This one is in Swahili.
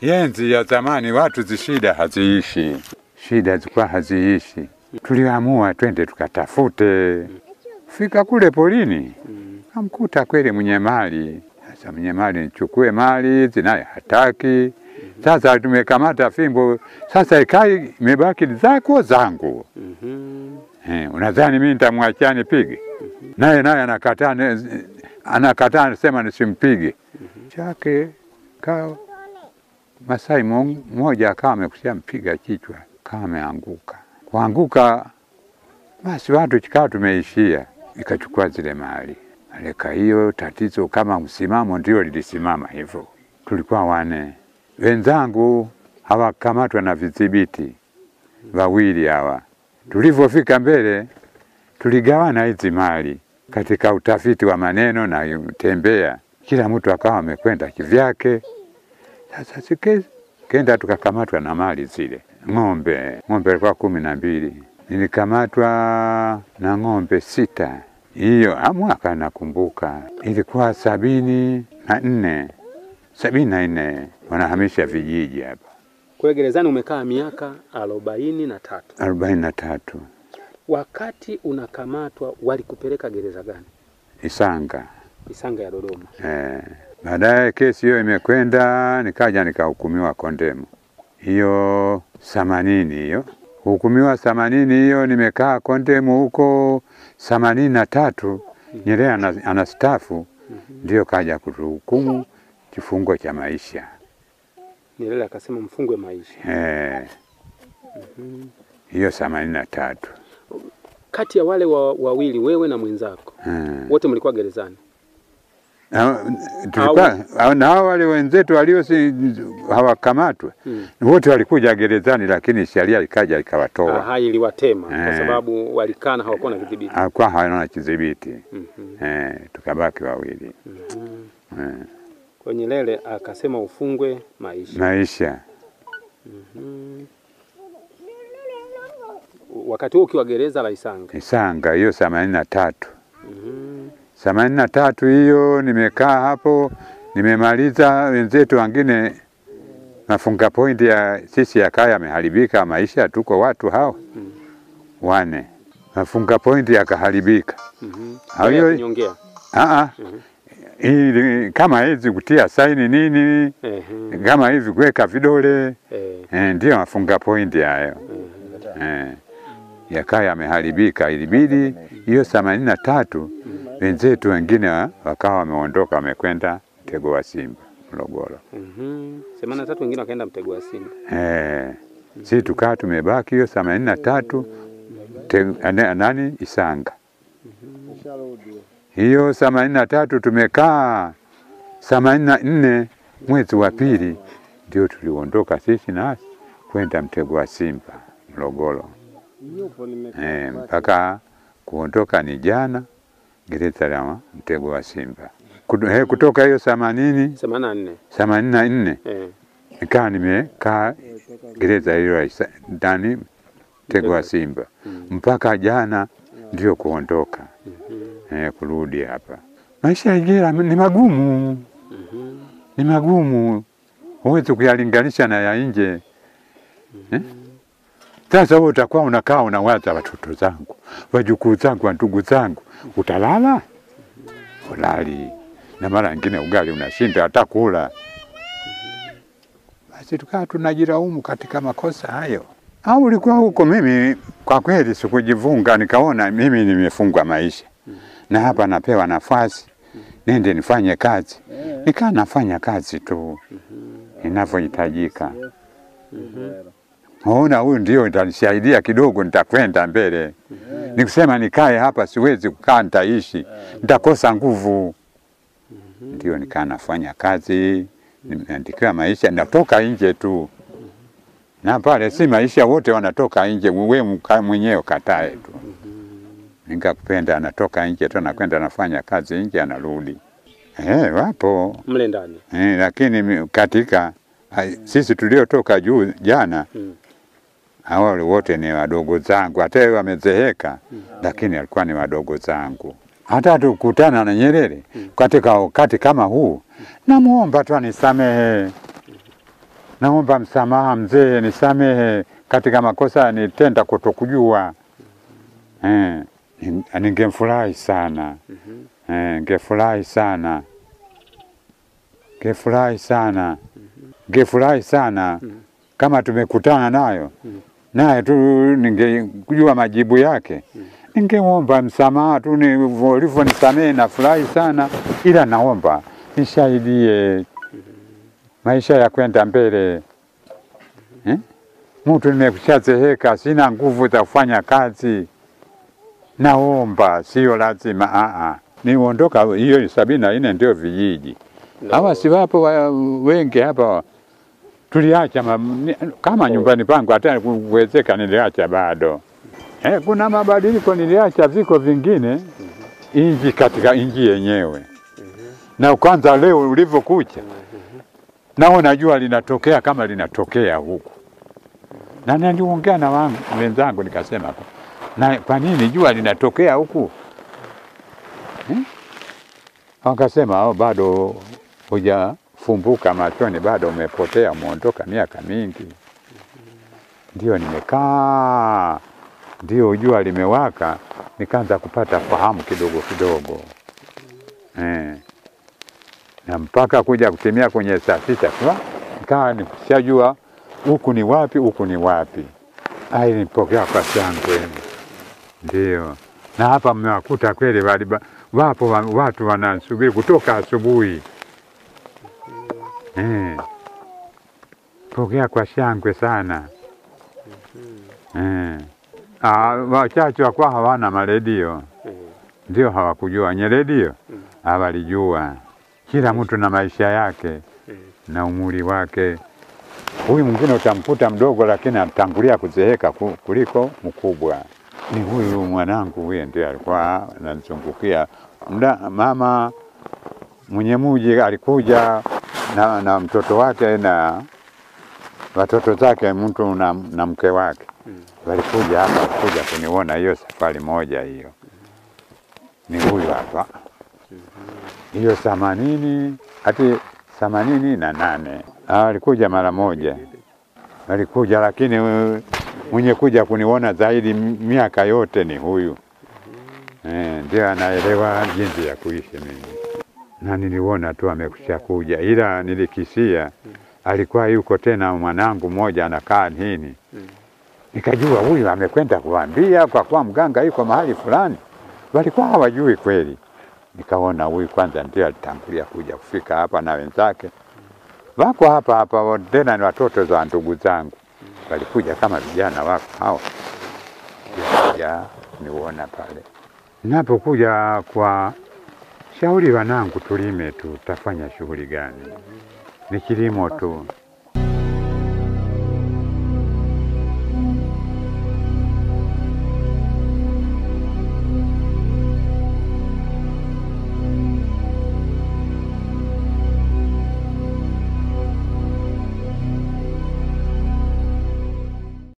Yenzi ya zamani watu zishida haziishi, shida zilikuwa haziishi. Tuliamua twende tukatafute. Fika kule polini, kamkuta kweli mwenye mali. Sasa mwenye mali nichukue mali hizi, naye hataki. Sasa tumekamata fimbo, sasa ikai imebaki zako zangu. Mhm. Eh, unadhani mimi nitamwachia nipige? Naye naye anakataa, ne- anakataa anasema nisimpige. Chake ka Masai mo- mmoja akawa amekusia mpiga kichwa, kama ameanguka. Kuanguka basi watu chikawa tumeishia, ikachukua zile mali. Aleka hiyo tatizo kama msimamo ndio lilisimama hivyo. Tulikuwa wane, wenzangu hawakamatwa na vidhibiti wawili hawa. Tulivyofika mbele, tuligawana hizi mali katika utafiti wa maneno na tembea, kila mtu akawa amekwenda kivyake. Sasa sike kenda tukakamatwa na mali zile, ng'ombe ng'ombe alikuwa kumi na mbili, nilikamatwa na ng'ombe sita. Hiyo ah, mwaka nakumbuka ilikuwa sabini na nne sabini na nne wanahamisha vijiji hapa Kwa hiyo gerezani umekaa miaka arobaini na tatu. arobaini na tatu Wakati unakamatwa walikupeleka gereza gani? Isanga. Isanga ya Dodoma. Eh, baadaye kesi hiyo imekwenda, nikaja nikahukumiwa kondemu hiyo themanini hiyo hukumiwa themanini hiyo, nimekaa kondemu huko themanini na tatu Nyerere ana- anastaafu, ndio kaja kutuhukumu kifungo cha maisha Nyerere akasema mfungwe maisha. eh, hiyo themanini na tatu Kati ya wale wa- wawili, wewe na mwenzako, eh. wote mlikuwa gerezani. Na- tulikuwa na hao wale wenzetu walio si hawakamatwa Mm. wote walikuja gerezani, lakini sheria ikaja ikawatoa, Aha, iliwatema kwa Eh. sababu walikaa na hawakuwa na kidhibiti. hakuwa hawana kidhibiti Mhm. eh, tukabaki wawili Mhm. eh, Kwa Nyerere akasema ufungwe maisha. maisha Mhm. Wakati huo ukiwa gereza la Isanga. Isanga hiyo themanini na tatu Mhm. themanini na tatu hiyo nimekaa hapo, nimemaliza. Wenzetu wengine nafunga pointi ya sisi ya kaya yameharibika maisha, tuko watu hao wane, nafunga pointi yakaharibika. Mhm. Hao Yeye hiyo- akinyongea. Aa, Mhm. ili kama hizi kutia saini nini, Ehe. kama hivi kuweka vidole Eh. eh, ndio mafunga pointi hayo eh, yakaa yameharibika. Ilibidi hiyo themanini na tatu wenzetu wengine wa- wakawa wameondoka wamekwenda mtego wa Simba Morogoro. Mhm. Themanini na tatu wengine wakaenda mtego wa Simba. Eh, si tukaa tumebaki hiyo themanini na tatu te- ane- nani Isanga hiyo themanini na tatu tumekaa themanini na nne mwezi wa pili ndio tuliondoka sisi nasi kwenda mtego wa Simba Morogoro. Eh, mpaka kuondoka ni jana gereza la mtego wa Simba. Kutu- eh, Kutoka hiyo themanini Themanini na nne. themanini na nne Eh. nikaa nimekaa gereza hilo la Isa- ndani mtego wa Simba mpaka jana ndio kuondoka eh, kurudi hapa. Maisha ya jela ni magumu, Mhm. ni magumu, huwezi kuyalinganisha na ya nje eh? Sasa wewe utakuwa unakaa unawaza watoto zangu, wajukuu zangu, wa ndugu zangu, utalala ulali, na mara nyingine ugali unashinda hata kula. Basi tukaa tunajilaumu katika makosa hayo. Au ulikuwa huko? Mimi kwa kweli sikujivunga, nikaona mimi nimefungwa maisha na hapa napewa nafasi nende nifanye kazi, nikaa nafanya kazi tu inavyohitajika. Naona huyu ndio itanisaidia kidogo, nitakwenda mbele. Nikusema nikae hapa, siwezi kukaa, nitaishi, nitakosa nguvu. Ndio nikaa nafanya kazi, nimeandikiwa maisha, natoka nje tu na pale si maisha, wote wanatoka nje, wewe mka- mwenyewe katae tu. Nikakupenda, anatoka nje tu, anakwenda anafanya kazi nje, anarudi. Eh, wapo Mle ndani. eh, lakini mi- katika ai, sisi tuliotoka juu jana Mm. hawa wote ni wadogo zangu, hata yeye wamezeheka, lakini alikuwa ni wadogo zangu. Hata tukutana na Nyerere katika wakati kama huu, namuomba tu anisamehe, naomba msamaha mzee, nisamehe katika makosa nitenda kutokujua. Eh, ning- ningemfurahi sana eh, ngefurahi sana ngefurahi sana ngefurahi sana kama tumekutana nayo naye tu ningejua majibu yake, ningemwomba msamaha tu ni- ulivyonisamehe, nafurahi sana, ila naomba nisaidie maisha ya kwenda mbele eh? Mtu nimekushazeheka, sina nguvu za kufanya kazi, naomba, sio lazima aa, niondoka. Hiyo sabini na nne ndio vijiji hawa si wapo wa, wengi hapa tuliacha ma, ni, kama nyumbani pangu hata kuwezeka niliacha bado. Eh, kuna mabadiliko niliacha viko vingine inji katika inji yenyewe, na kwanza leo ulivyokucha naona jua linatokea kama linatokea huku, na niliongea na wangu wenzangu nikasema, na kwa nini jua linatokea huku eh? Wakasema oh, bado hujafumbuka machoni, bado umepotea, umeondoka miaka mingi. Ndio nimekaa, ndio jua limewaka, nikaanza kupata fahamu kidogo kidogo eh. Na mpaka kuja kutimia kwenye saa sita tu nikawa nikishajua huku ni wapi, huku ni wapi. Ai, nipokea kwa shangwe, ndio na hapa mmewakuta kweli, waliba- wapo wa- watu wanasubiri kutoka asubuhi eh. Pokea kwa shangwe sana eh. Ah, wachache wakuwa hawana maredio, ndio hawakujua wenye redio hawalijua. Kila mtu na maisha yake na umri wake. Huyu mwingine utamkuta mdogo, lakini atangulia kuzeeka ku- kuliko mkubwa. Ni huyu mwanangu, huye ndio alikuwa ananizungukia mda. Mama mwenye muji alikuja na, na mtoto wake na watoto zake, mtu na, na mke wake walikuja hapa kuja kuniona hiyo safari moja hiyo. Ni huyu hapa hiyo themanini hati themanini na nane Ah, walikuja mara moja, walikuja lakini uh, mwenye kuja kuniona zaidi m- miaka yote ni huyu eh, ndio anaelewa jinsi ya kuishi mimi, na niliona tu amekusha kuja, ila nilikisia alikuwa yuko tena mwanangu mmoja anakaa nini, nikajua huyu amekwenda kuambia kwa kuwa mganga yuko mahali fulani, walikuwa hawajui kweli. Nikaona huyu kwanza ndio alitangulia kuja kufika hapa na wenzake wako hapa hapa, wa- tena ni watoto za ndugu zangu, walikuja kama vijana wako hao, ya niuona pale. Napokuja kwa shauri wanangu, tulime tu, tutafanya shughuli gani? Ni kilimo tu.